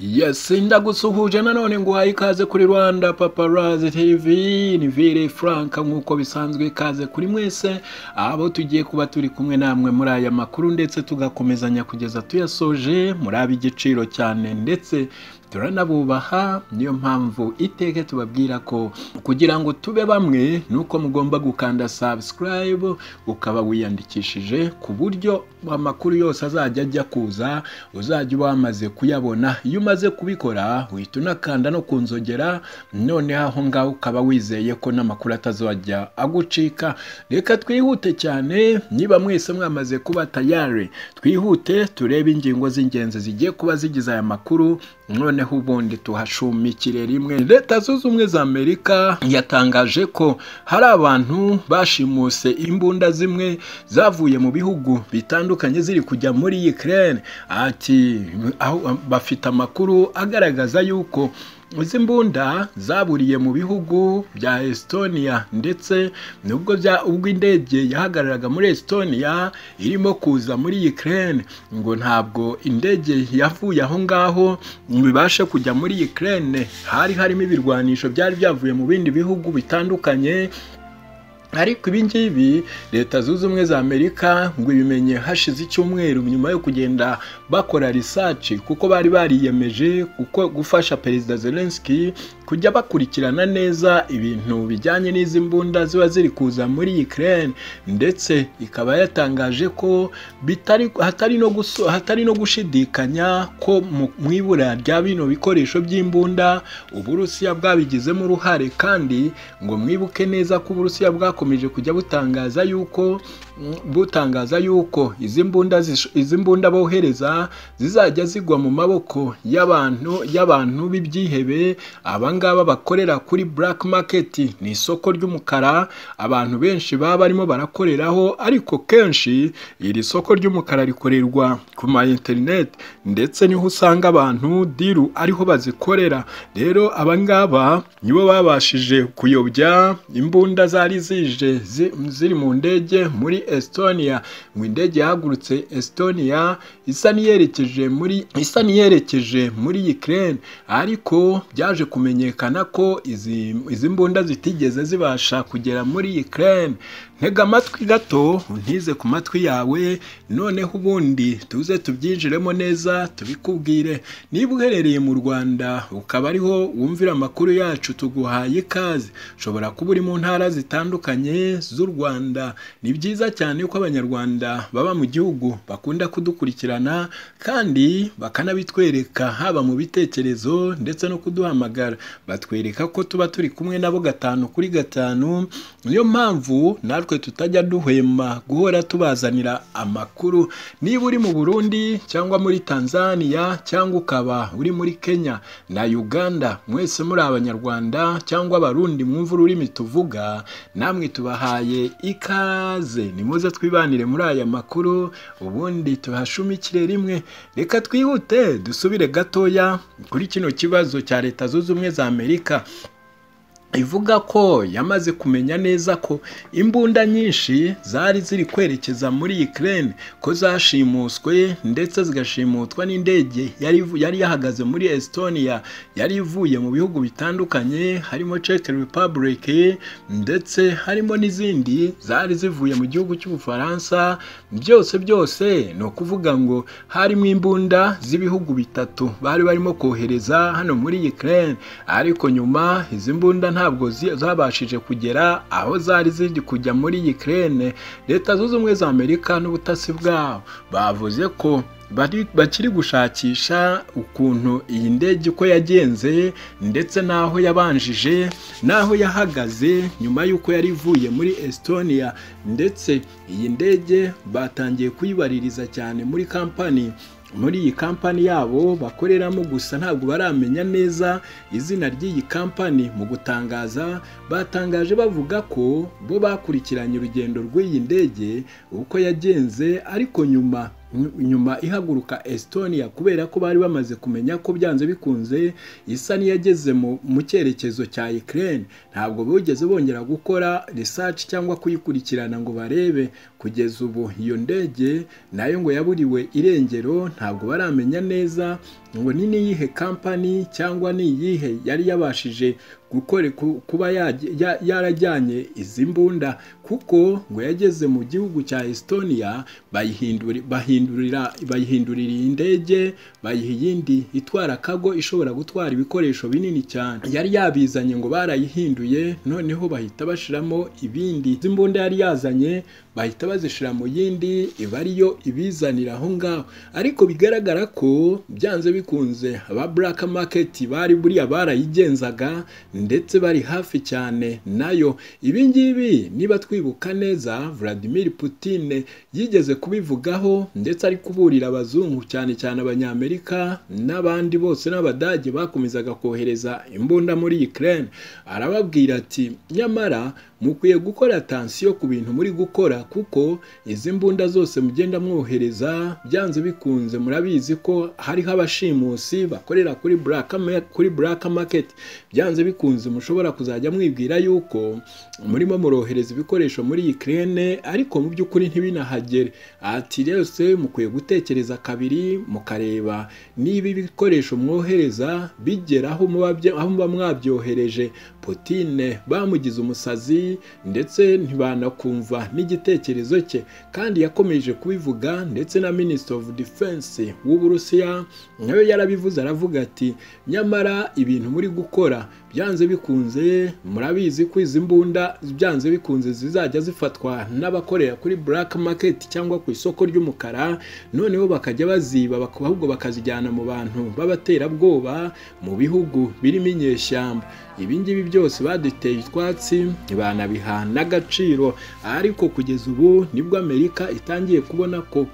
Yes, ndagusuhuje nanone nguhaye ikaze kuri Rwanda Paparazzi TV, ni Vire Frank nk'uko bisanzwe ikaze kuri mwese, abo tugiye kuba turi kumwe namwe muri aya makuru ndetse tugakomezanya kugeza tuyasoje, muri ab'igiciro cyane ndetse turanabubaha niyo mpamvu iteke tubabwira ko kugira ngo tube bamwe nuko mugomba gukanda subscribe ukaba wiyandikishije ku buryo amakuru yose azajya ajya kuza uzajya uba wamaze kuyabona iyo umaze kubikora uhita unakanda no ku nzogera noneho aho ngaho ukaba wizeye ko n'amakuru atazajya agucika reka twihute cyane niba mwese mwamaze kuba tayari twihute turebe ingingo z'ingenzi zigiye kuba zigize aya makuru noneho ubundi tuhashumikire rimwe leta zunze ubumwe za amerika yatangaje ko hari abantu bashimuse imbunda zimwe zavuye mu bihugu bitandukanye ziri kujya muri Ukraine ati aho bafite amakuru agaragaza yuko izi mbunda zaburiye mu bihugu bya Estonia ndetse nubwo ubwo indege yahagararaga muri Estonia irimo kuza muri Ukraine ngo ntabwo indege yavuye aho ngaho ibashe kujya muri Ukraine hari harimo ibirwanisho byari byavuye mu bindi bihugu bitandukanye ariko ibi ngibi leta zunze ubumwe za amerika ngo ibimenye hashize icyumweru nyuma yo kugenda bakora risaci kuko bari bariyemeje kuko gufasha perezida zelenski kujya bakurikirana neza ibintu bijyanye n'izi mbunda ziba ziri kuza muri ukraine ndetse ikaba yatangaje ko bitari hatari no, guso, hatari no gushidikanya ko mu ibura rya bino bikoresho by'imbunda uburusiya bwabigizemo uruhare kandi ngo mwibuke neza ko uburusiya bwakomeje bukomeje kujya butangaza yuko butangaza yuko izi mbunda izi mbunda bohereza zizajya zigwa mu maboko y'abantu y'abantu b'ibyihebe abangaba bakorera kuri black market ni isoko ry'umukara abantu benshi baba barimo barakoreraho ariko kenshi iri soko ry'umukara rikorerwa ku ma internet ndetse niho usanga abantu diru ariho bazikorera rero abangaba nibo babashije kuyobya imbunda zari zije ziri mu ndege muri Estonia ngo indege yahagurutse Estonia isa n'iyerekeje muri isa n'iyerekeje muri Ukraine ariko byaje kumenyekana ko izi izi mbunda zitigeze zibasha kugera muri Ukraine ntega amatwi gato untize ku matwi yawe noneho ubundi tuze tubyinjiremo neza tubikubwire niba uherereye mu Rwanda ukaba ariho wumvira amakuru yacu tuguhaye ikaze ushobora kuba uri mu ntara zitandukanye z'u Rwanda ni byiza cyane ko abanyarwanda baba mu gihugu bakunda kudukurikirana kandi bakanabitwereka haba mu bitekerezo ndetse no kuduhamagara batwereka ko tuba turi kumwe nabo gatanu kuri gatanu niyo mpamvu natwe tutajya duhwema guhora tubazanira amakuru niba uri mu Burundi cyangwa muri Tanzania cyangwa ukaba uri muri Kenya na Uganda mwese muri abanyarwanda cyangwa abarundi mwumva ururimi tuvuga namwe tubahaye ikaze nimuze twibanire muri aya makuru ubundi tuhashumikire rimwe reka twihute dusubire gatoya kuri kino kibazo cya leta zunze ubumwe za amerika ivuga ko yamaze kumenya neza ko imbunda nyinshi zari ziri kwerekeza muri Ukraine ko zashimuswe ndetse zigashimutwa n'indege yari yari yahagaze muri Estonia yari ivuye mu bihugu bitandukanye harimo Czech Republic ndetse harimo n'izindi zari zivuye mu gihugu cy'Ubufaransa byose byose ni ukuvuga ngo harimo imbunda z'ibihugu bitatu bari barimo kohereza hano muri Ukraine ariko nyuma izi mbunda nta ntabwo zabashije kugera aho zari ziri kujya muri Ukraine leta zunze ubumwe za Amerika n'ubutasi bwabo bavuze ko bakiri gushakisha ukuntu iyi ndege uko yagenze ndetse n'aho yabanjije n'aho yahagaze nyuma y'uko yari ivuye muri Estonia ndetse iyi ndege batangiye kuyibaririza cyane muri kampani muri iyi kampani yabo bakoreramo gusa ntabwo baramenya neza izina ry'iyi kampani mu gutangaza batangaje bavuga ko bo bakurikiranye urugendo rw'iyi ndege uko yagenze ariko nyuma nyuma ihaguruka Estonia kubera ko bari bamaze kumenya ko byanze bikunze isa n'iyageze mu cyerekezo cya Ukraine ntabwo bigeze bongera gukora research cyangwa kuyikurikirana ngo barebe kugeza ubu iyo ndege nayo ngo yaburiwe irengero ntabwo baramenya neza ngo ni n'iyihe kampani cyangwa ni iyihe yari yabashije gukore kuba yarajyanye izi mbunda kuko ngo yageze mu gihugu cya estonia bayihindurira iyi ndege bayiha iyindi itwara kago ishobora gutwara ibikoresho binini cyane yari yabizanye ngo barayihinduye noneho bahita bashyiramo ibindi izi mbunda yari yazanye bahita bazishyira mu yindi iba ariyo ibizanira aho ngaho ariko bigaragara ko byanze bikunze aba black market bari buriya barayigenzaga ndetse bari hafi cyane nayo ibi ngibi niba twibuka neza Vladimir Putin yigeze kubivugaho ndetse ari kuburira abazungu cyane cyane abanyamerika n'abandi bose n'abadage bakomezaga kohereza imbunda muri Ukraine arababwira ati nyamara mukwiye gukora tansiyo ku bintu muri gukora kuko izi mbunda zose mugenda mwohereza byanze bikunze murabizi ko hariho abashimusi bakorera kuri black kuri black market byanze bikunze mushobora kuzajya mwibwira yuko murimo murohereza ibikoresho muri Ukraine ariko mu by'ukuri ntibinahagere ati rwose mukwiye gutekereza kabiri mukareba niba ibikoresho mwohereza bigera aho muba mwabyohereje Putine bamugize umusazi ndetse ntibanakumva n'igitekerezo cye kandi yakomeje kubivuga ndetse na minisitiri ofu defense w'uburusiya nawe yarabivuze aravuga ati nyamara ibintu muri gukora byanze bikunze murabizi ko izi mbunda byanze bikunze zizajya zifatwa n'abakorera kuri black market cyangwa ku isoko ry'umukara noneho bakajya baziba ahubwo bakazijyana mu bantu b'abaterabwoba mu bihugu birimo inyeshyamba ibi ngibi byose baduteye utwatsi banabiha n'agaciro ariko kugeza ubu nibwo amerika itangiye kubona ko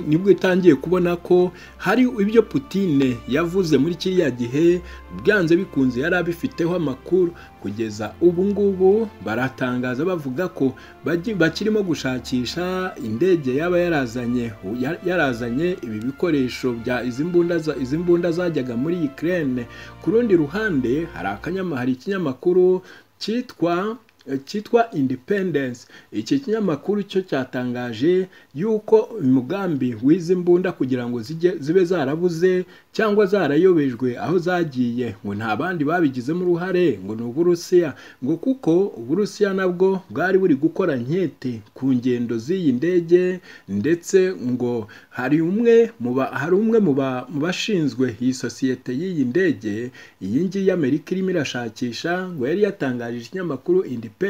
nibwo itangiye kubona ko hari ibyo Putine yavuze muri kiriya gihe byanze bikunze yari abifiteho amakuru kugeza ubu ngubu baratangaza bavuga ko bakirimo gushakisha indege yaba yarazanye yarazanye ibi bikoresho bya izi mbunda zajyaga muri Ukraine ku rundi ruhande hari ikinyamakuru cyitwa cyitwa independence iki kinyamakuru cyo cyatangaje yuko umugambi w'izi mbunda kugira ngo zibe zarabuze cyangwa zarayobejwe aho zagiye ngo nta bandi babigizemo uruhare ngo ni uburusiya ngo kuko uburusiya nabwo bwari buri gukora nkete ku ngendo z'iyi ndege ndetse ngo hari umwe hari umwe mu bashinzwe iyi sosiyete y'iyi ndege iyi ngiyi amerika irimo irashakisha ngo yari yatangaje ikinyamakuru independence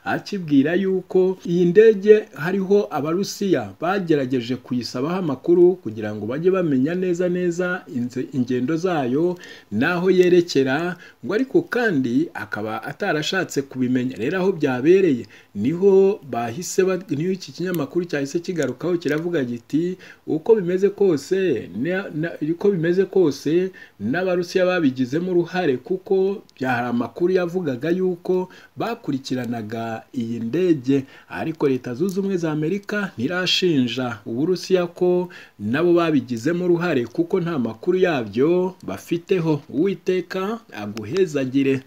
akibwira yuko iyi ndege hariho abarusiya bagerageje kuyisabaho amakuru kugira ngo bajye bamenya neza neza ingendo zayo n'aho yerekera ngo ariko kandi akaba atarashatse kubimenya rero aho byabereye niho bahise niho iki kinyamakuru cyahise kigarukaho kiravuga giti uko bimeze kose uko bimeze kose n'abarusiya babigizemo uruhare kuko hari amakuru yavugaga yuko bakurikiranaga iyi ndege ariko leta zunze ubumwe za amerika ntirashinja uburusiya ko nabo babigizemo uruhare kuko nta makuru yabyo bafiteho uwiteka aguhezagire